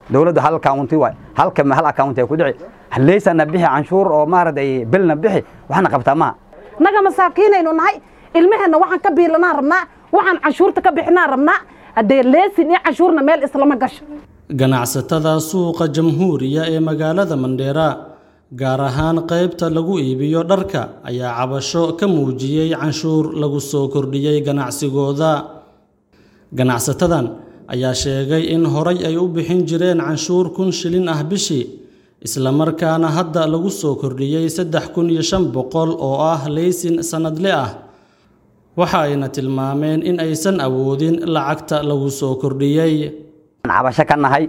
dowladda hal county waay halka hal account ay ku dhici leysana bixi canshuur oo maaragtay bilna bixi waxna qabtaa maha naga masaakiinaynu nahay ilmaheenna waxaan ka biilanaa rabnaa waxaan canshuurta ka bixinaa rabnaa haddee leesin iyo canshuurna meel islama gasho ganacsatada suuqa jamhuuriya ee magaalada mandheera gaar ahaan qaybta lagu iibiyo dharka ayaa cabasho ka muujiyey canshuur lagu soo kordhiyey ganacsigooda ganacsatadan ayaa sheegay in horay ay u bixin jireen canshuur kun shilin ah bishii islamarkaana hadda lagu soo kordhiyey saddex kun iyo shan boqol oo ah leysin sannadle ah waxa ayna tilmaameen in aysan awoodin lacagta lagu soo kordhiyey cabasho ka nahay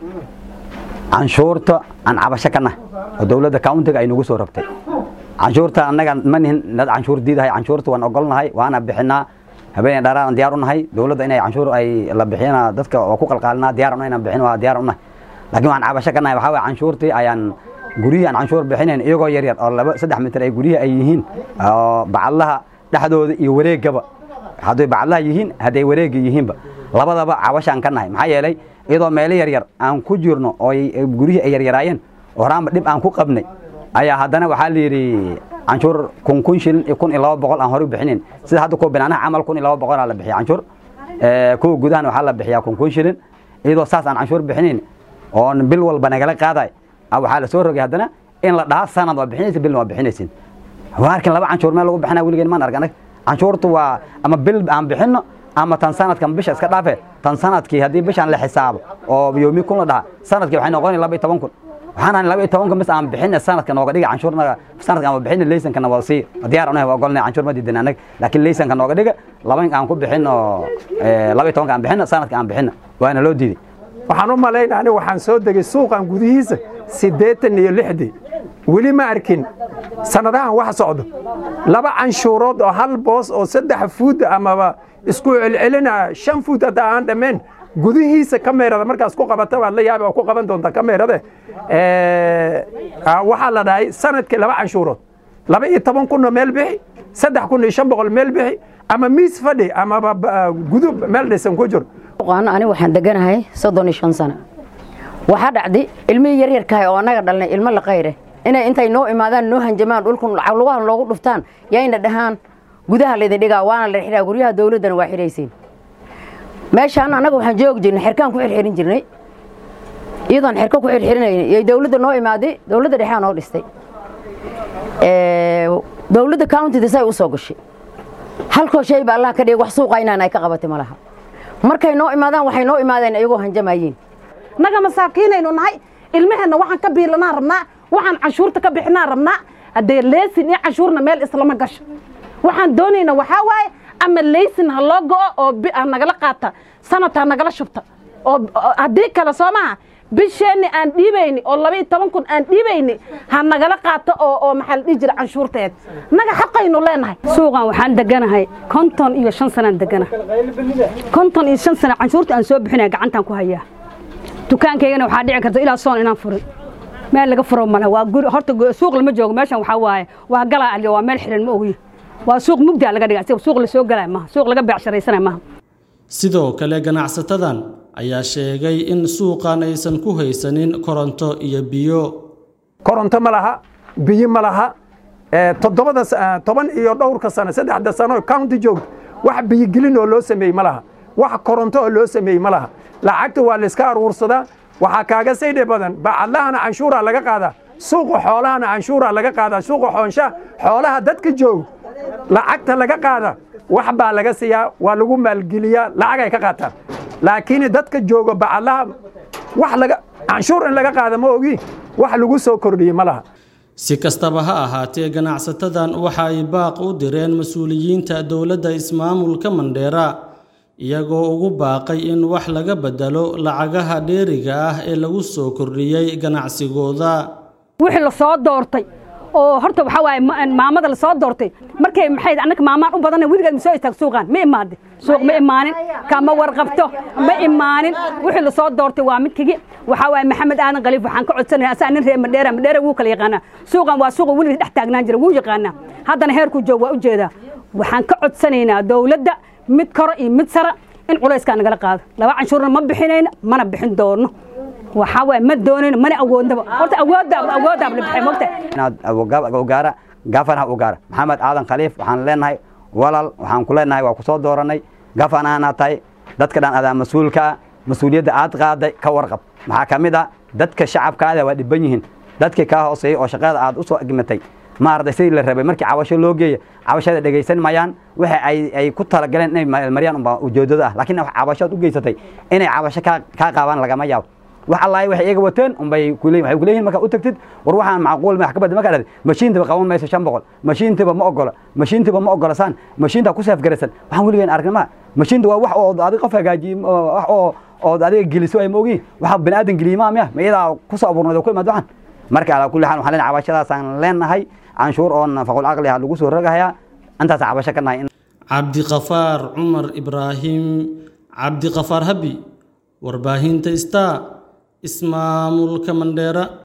canshuurta aan cabasho ka nahay oo dowladda countiga ay nagu soo rogtay canshuurta annaga ma nihin dad canshuur diidahay canshuurta waan ogolnahay waana bixinaa habeen dharaan diyaar u nahay dowladda inay canshuur ay la bixiyana dadka waa ku qalqaalinaa diyaar una inaan bixin waa diyaar u nahay laakiin waxaan cabasho ka nahay waxaa waye canshuurtii ayaan guryihii aan canshuur bixinayn iyagoo yar yar oo laba saddex mitir ay guryihi ay yihiin oo bacadlaha dhexdooda iyo wareegaba hadday bacadlaha yihiin hadday wareega yihiinba labadaba cabashaan ka nahay maxaa yeelay iyadoo meelo yaryar aan ku jirno oo guryihii ay yaryaraayeen oo horaanba dhib aan ku qabnay ayaa haddana waxaa la yidhi canshuur kun kun shilin iyo kun iyo laba boqol aan hore u bixinayn sida hadda kuwa binaanaha camal kun iyo laba boqolaa la bixiya canshuur kuwa gudahan waxaa la bixiyaa kun kun shilin iyadoo saas aan canshuur bixinayn oon bil walba nagala qaaday waxaa la soo rogay haddana in la dhaha sanad waa bixinaysa bilna waa bixinaysin waarkin laba canshuur meel lagu bixinaa weligeen maan arg anag canshuurtu waa ama bil aan bixinno ama tan sanadkan bisha iska dhaafe tan sanadkii haddii bishaan la xisaabo oo yoomi kun la dhaha sanadkii waxay noqonay laba iyo toban kun waxaan ahay laba iyo tobanka bis aan bixina sanadka nooga dhiga canshuurnaga sanadka aan bixina leysankana waa sii diyaar unahay waa ogolnay canshuur ma diidan anag laakiin leysanka nooga dhiga laba aan ku bixin oo laba iyo tobanka aan bixina sanadka aan bixina waana loo diiday waxaan u malaynaa aniga waxaan soo degay suuqan gudihiisa siddeetan iyo lixdii weli ma arkin sannadahan wax socdo laba canshuurood oo hal boos oo saddex fuud amaba isku celcelina shan fuud hadda aan dhammayn gudihiisa kameerada markaas ku qabata waad la yaabi oo ku qaban doonta kameerade waxaa la dhahay sanadkii laba canshuurood laba iyo toban kunoo meel bixi saddex kun iyo shan boqol meel bixi ama miis fadhi amaba gudub meel dhisan ku jiro aniga waxaan deganahay soddon iyo shan sano waxaa dhacday ilmihii yaryarkahay oo annaga dhalnay ilmo la qayre inay intay noo imaadaan noo hanjamaan dhulkan lugaha loogu dhuftaan yayna dhahaan gudaha laydin dhigaa waana la xidhaa guryaha dawladdana waa xidhaysiin meeshaan annaga waxaan joogi jirnay xerkaan ku xirxirin jirnay iyadoon xerka ku xirxirinayna iyo dawladda noo imaaday dawladda dhexaa noo dhistay dawladda countida say u soo gashay halkoo shay ba allah ka dhigay wax suuqa inaan ay ka qabatay ma laha markay noo imaadaan waxay noo imaadeen iyagoo hanjamayiin naga masaakiinaynu nahay ilmaheenna waxaan ka biilanaa rabnaa waxaan canshuurta ka bixinaa rabnaa haddee leesin iyo canshuurna meel islama gasho waxaan doonaynaa waxaa waaye ama leysin ha loo go'o oo ha nagala qaata sanad ha nagala shubta oo haddii kale soo maha bisheenni aan dhiibayni oo laba iyo toban kun aan dhiibayni ha nagala qaato oo oo maxaa la dhihi jira canshuurteed naga xaqaynu leenahay suuqan waxaan deganahay konton iyo shan sanaan degana konton iyo shan sana canshuurta aan soo bixinaya gacantaan ku hayaa dukaankaygana waxaa dhici karta ilaa soon inaan furin meel laga furo male waa guri horta suuq lama joogo meeshan waxaa waaye waa galaa aliyo waa meel xiran ma ogi waa suuq mugdaa laga dhiga suuq la soo galaya maaha suuq laga beecsharaysana maaha sidoo kale ganacsatadan ayaa sheegay in suuqan aysan ku haysanin koronto iyo biyo koronto ma laha biyo ma laha toddobada toban iyo dhowrka sano saddexda sano county joogto wax biyogelin oo loo sameeyey ma laha wax koronto oo loo sameeyey ma laha lacagta waa layska aruursadaa waxaa kaaga saydhe badan bacadlahana canshuuraa laga qaadaa suuqa xoolahana canshuuraa laga qaadaa suuqa xoonsha xoolaha dadka jooga lacagta laga qaada wax baa laga siiyaa waa lagu maalgeliyaa lacagay ka qaataan laakiin dadka jooga bacadlaha wax laga canshuur in laga qaada ma ogi wax lagu soo kordhiyey ma laha si kastaba ha ahaatee ganacsatadan waxa ay baaq u direen mas-uuliyiinta dowladda ismaamulka mandheera iyagoo ugu baaqay in wax laga bedelo lacagaha dheeriga ah ee lagu soo kordhiyey ganacsigooda wixii la soo doortay oo horta waxaa waaye maamada la soo doortay markay maxay annaka maamaan u badanna weligeed ma soo istaag suuqaan ma imaade suuq ma imaanin kama warqabto ma imaanin wixii la soo doortay waa midkigi waxaa waaye maxamed aadan khaliif waxaan ka codsanaya asaa nin reer madheera madheera wuu kala yaqaanaa suuqan waa suuqa weligeed dhex taagnaan jira wuu yaqaanaa haddana heerkuu joog waa u jeedaa waxaan ka codsanaynaa dowladda mid koro iyo mid sara in culayskaa nagala qaado laba canshuurna ma bixinayna mana bixin doono waxaa waaye ma doonayno mana awoodnaba horta awooddaab awooddaab la bixay mogta inaad ugaara gafanaha ugaara maxamed aadan khaliif waxaan leenahay walal waxaan ku leenahay waa ku soo dooranay gafanaana tahay dadka dhan adaa mas-uulkaa mas-uuliyadda aad qaaday ka warqab maxaa ka mid a dadka shacabkaada waa dhiban yihiin dadkii kaa hooseeyey oo shaqada aad u soo gimatay maaragtay sidii la rabay markii cabasho loo geeya cabashada dhegaysan mayaan waxa ay ay ku talagaleen inay maryaan unbaa ujeedada ah laakiin cabashood u geysatay inay cabasho kaa kaa qaabaan lagama yaabo wax allaay waxay iyaga wateen unbay kuleeyihin waxay kuleeyihin markaa u tagtid war waxaan macquul ma wax ka badda markaa dhahday mashiintaba qaban mayso shan boqol mashiintiba ma ogola mashiintiba ma ogolasaan mashiinta ku seefgaraysan waxaan weligeen aragnama mashiinta waa wax oo adiga qof hagaajiye wax oo ood adiga geliso ay maogiin waxa bani aadan geliyimaa miya ma iyadaa ku soo abuurnayd oo ku imaad waxan marka alaa kulli xaal waxaan leenahay cabashadaasaan leenahay canshuur oo nafaqul caqli ah lagu soo rogahayaa intaas cabasho ka nahay cabdiqafaar cumar ibraahim cabdiqafaar habi warbaahinta star ismaamulka mandheera